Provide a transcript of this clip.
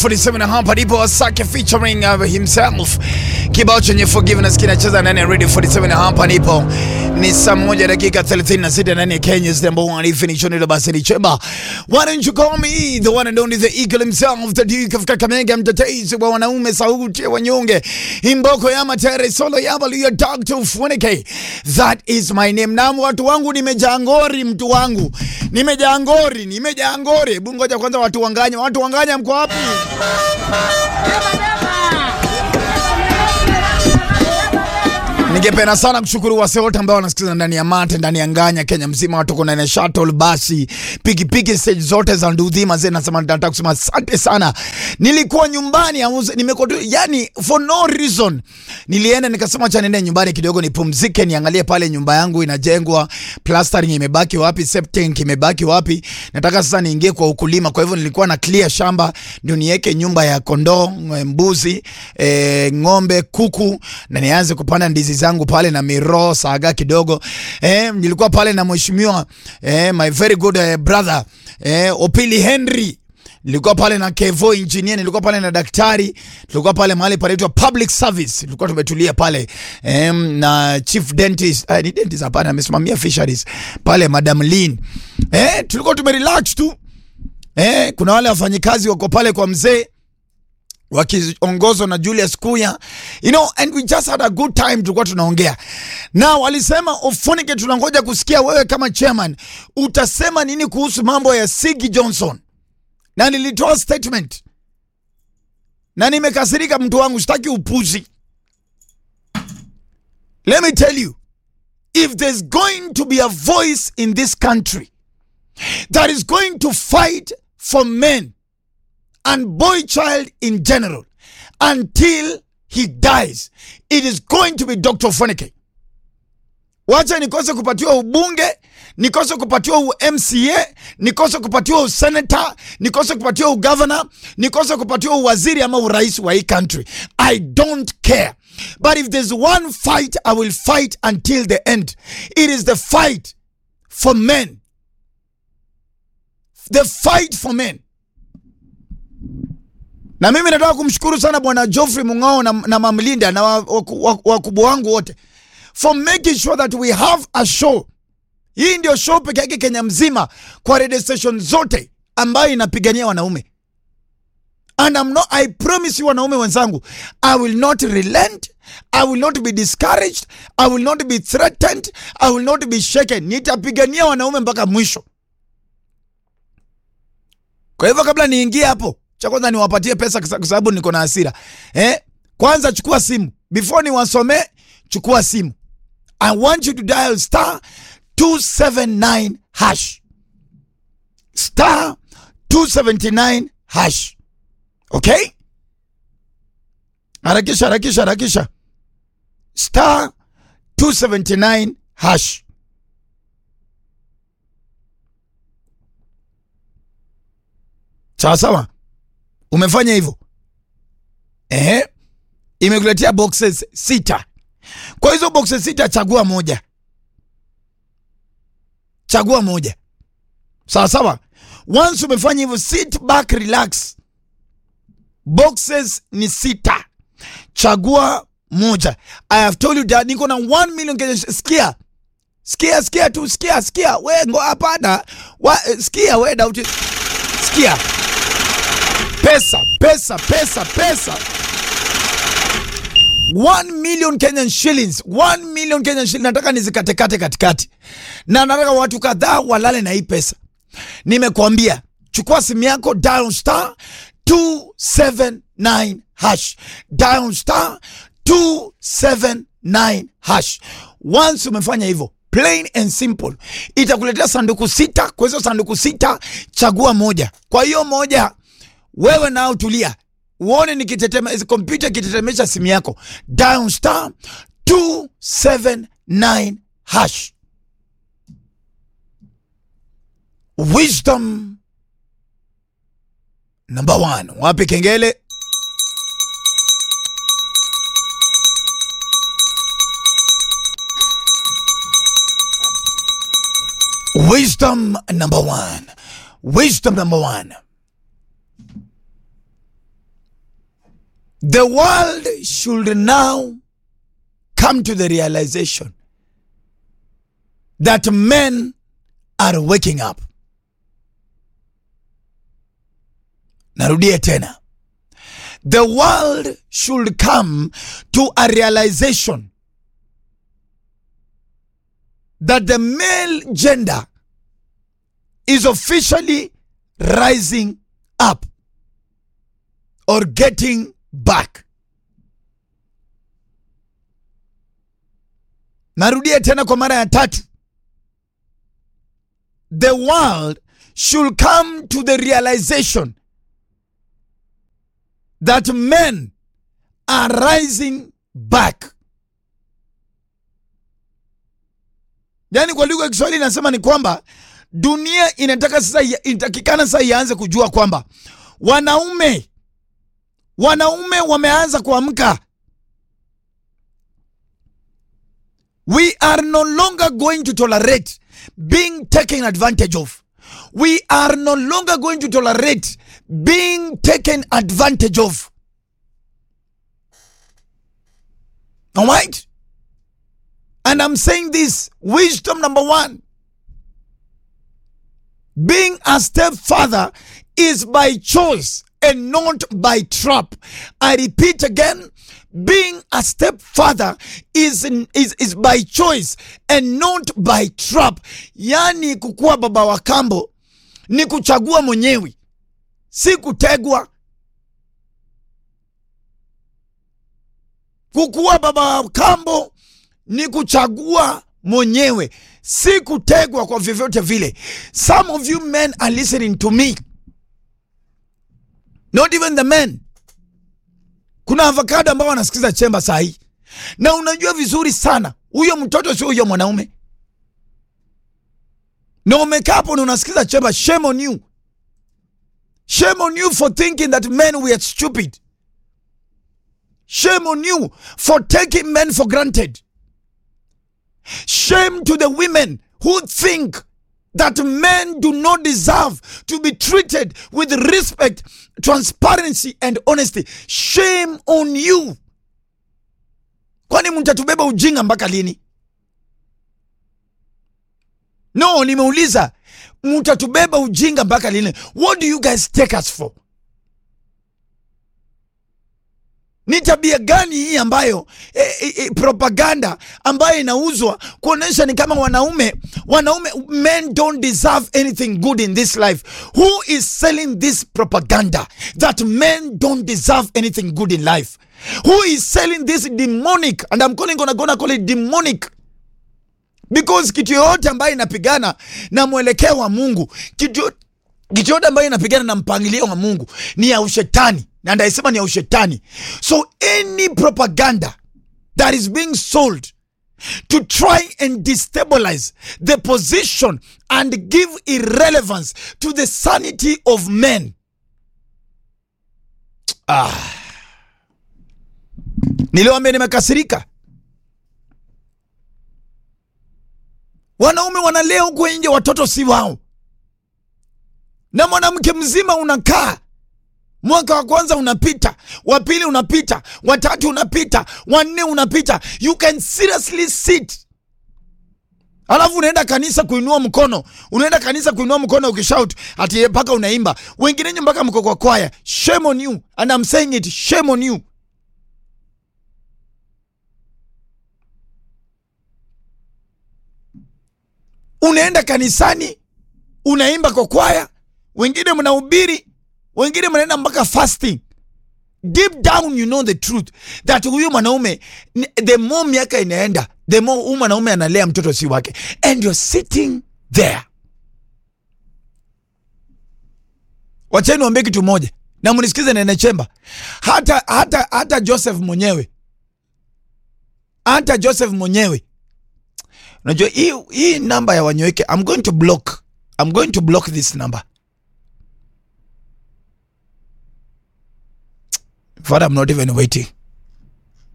47 hapa ndipo Asake featuring uh, himself kibao chenye forgiveness kinacheza ndani ya Radio 47 hapa ndipo ni saa moja dakika 36 ndani ya Kenya's number one definition ile basi ni chemba why don't you call me the one and only the eagle himself the duke of Kakamega mtetezi wa wanaume sauti ya wanyonge imboko ya matere solo ya balu ya Dr. Funike that is my name na watu wangu nimejaa ngori mtu wangu nimejaa ngori nimejaa ngori hebu ngoja kwanza watu wanganya watu wanganya mko wapi Ningependa sana kushukuru wase wote ambao wanasikiza ndani ya Mate, ndani ya Nganya, Kenya mzima, watu kuna na shuttle, basi, pikipiki, stage zote za Ndudhi mazee, nasema nataka kusema asante sana. Nilikuwa nyumbani auze, nimekuwa tu- yani for no reason. Nilienda nikasema acha niende nyumbani kidogo nipumzike, niangalie pale nyumba yangu inajengwa, plastering imebaki wapi, septic imebaki wapi. Nataka sasa niingie kwa ukulima, kwa hivyo nilikuwa na clear shamba ndio niweke nyumba ya kondoo, mbuzi, e, ng'ombe, kuku na nianze kupanda ndizi zangu pale na miro saga kidogo. Eh, nilikuwa pale na mheshimiwa eh, my very good eh, brother eh, Opili Henry nilikuwa pale na Kevo engineer, nilikuwa pale na daktari, tulikuwa pale mahali panaitwa public service, tulikuwa tumetulia pale em, na chief dentist eh, ni dentist hapana, amesimamia fisheries pale Madam Lynn eh, tulikuwa tumerelax tu eh, kuna wale wafanyikazi wako pale kwa mzee wakiongozwa na Julius Kuya, you know, and we just had a good time, tulikuwa tunaongea na walisema Ofonike, tunangoja kusikia wewe kama chairman utasema nini kuhusu mambo ya Sigi Johnson, na nilitoa statement na nimekasirika, mtu wangu, sitaki upuzi. Let me tell you, if there's going to be a voice in this country that is going to fight for men and boy child in general until he dies it is going to be Dr. Fonike. Wacha nikose kupatiwa ubunge, nikose kupatiwa u MCA, nikose kupatiwa usenata, nikose kupatiwa ugavana, nikose kupatiwa uwaziri ama urais wa hii country. I don't care. But if there's one fight I will fight until the end. It is the fight for men. The fight for men. Na mimi nataka kumshukuru sana bwana Geoffrey Mung'ao na, na Mamlinda na wakubwa wa, wa, wakubwa wangu wote for making sure that we have a show. Hii ndio show peke yake Kenya mzima kwa radio station zote ambayo inapigania wanaume. And I'm not, I promise you wanaume wenzangu, I will not relent, I will not be discouraged, I will not be threatened, I will not be shaken. Nitapigania wanaume mpaka mwisho. Kwa hivyo kabla niingie hapo, cha kwanza niwapatie pesa kwa sababu niko na hasira. Eh? Kwanza chukua simu. Before niwasomee, chukua simu. I want you to dial star 279 hash. Star 279 hash. Okay? Harakisha, harakisha, harakisha. Star 279 hash. Sawa sawa, umefanya hivyo ehe, imekuletea boxes sita. Kwa hizo boxes sita, chagua moja, chagua moja. Sawa sawa, once umefanya hivyo, sit back, relax. Boxes ni sita, chagua moja. I have told you that niko na 1 million Kenya. Sikia, sikia, sikia tu, sikia, sikia we ngo, hapana, sikia we dauti, sikia pesa pesa pesa pesa 1 million Kenyan shillings 1 million Kenyan shillings nataka nizikatekate katikati na nataka watu kadhaa walale na hii pesa nimekuambia chukua simu yako dial star 279 hash dial star 279 hash once umefanya hivyo plain and simple itakuletea sanduku sita kwa hizo sanduku sita chagua moja kwa hiyo moja wewe nao tulia uone nikitetema kompyuta ikitetemesha simu yako dial star 279 hash wisdom number one wapi kengele wisdom number one wisdom number one the world should now come to the realization that men are waking up. Narudie tena. The world should come to a realization that the male gender is officially rising up or getting back. Narudia tena kwa mara ya tatu. The world should come to the realization that men are rising back. Yaani kwa lugha ya Kiswahili inasema ni kwamba dunia inataka sasa, inatakikana sasa ianze kujua kwamba wanaume wanaume wameanza kuamka. We are no longer going to tolerate being taken advantage of. We are no longer going to tolerate being taken advantage of. All right? And I'm saying this wisdom number one being a stepfather is by choice and not by trap. I repeat again, being a stepfather is, is, is by choice and not by trap. Yani kukuwa baba wa kambo ni kuchagua mwenyewe, si kutegwa. Kukuwa baba wa kambo ni kuchagua mwenyewe, si kutegwa kwa vyovyote vile. Some of you men are listening to me, not even the men. Kuna avocado ambao wanasikiza chemba saa hii, na unajua vizuri sana huyo mtoto sio huyo mwanaume, na umekaa hapo na unasikiza chemba. Shame on you, shame on you for thinking that men were stupid. Shame on you for taking men for granted. Shame to the women who think that men do not deserve to be treated with respect, transparency and honesty. Shame on you. Kwani mtatubeba ujinga mpaka lini? No, nimeuliza mtatubeba ujinga mpaka lini? What do you guys take us for? Ni tabia gani hii ambayo e, e, e, propaganda ambayo inauzwa kuonyesha ni kama wanaume wanaume men don't deserve anything good in this life. Who is selling this propaganda that men don't deserve anything good in life? Who is selling this demonic and I'm calling gonna, gonna call it demonic because kitu yoyote ambayo inapigana na mwelekeo wa Mungu kitu kitu yote ambayo inapigana na mpangilio wa Mungu ni ya ushetani na ndaisema ni ya ushetani. So any propaganda that is being sold to try and destabilize the position and give irrelevance to the sanity of men ah. Niliwaambia nimekasirika. Wanaume wanalea huko nje, watoto si wao, na mwanamke mzima unakaa mwaka wa kwanza unapita, wa pili unapita, wa tatu unapita, wa nne unapita. You can seriously sit, alafu unaenda kanisa kuinua mkono, unaenda kanisa kuinua mkono ukishout ati mpaka unaimba, wengine mpaka mko kwa kwaya. Shame on you and I'm saying it, shame on you. Unaenda kanisani unaimba kwa kwaya, wengine mnahubiri wengine mnaenda mpaka fasting. Deep down you know the truth that huyu mwanaume the more miaka inaenda the more huyu mwanaume analea mtoto si wake, and you're sitting there. Wacheni niwaambie kitu moja na mnisikize Nene Chemba, hata, hata, hata Joseph mwenyewe hata Joseph mwenyewe unajua hii hii namba ya Wanyoike, I'm going to block I'm going to block this number Father, I'm not even waiting.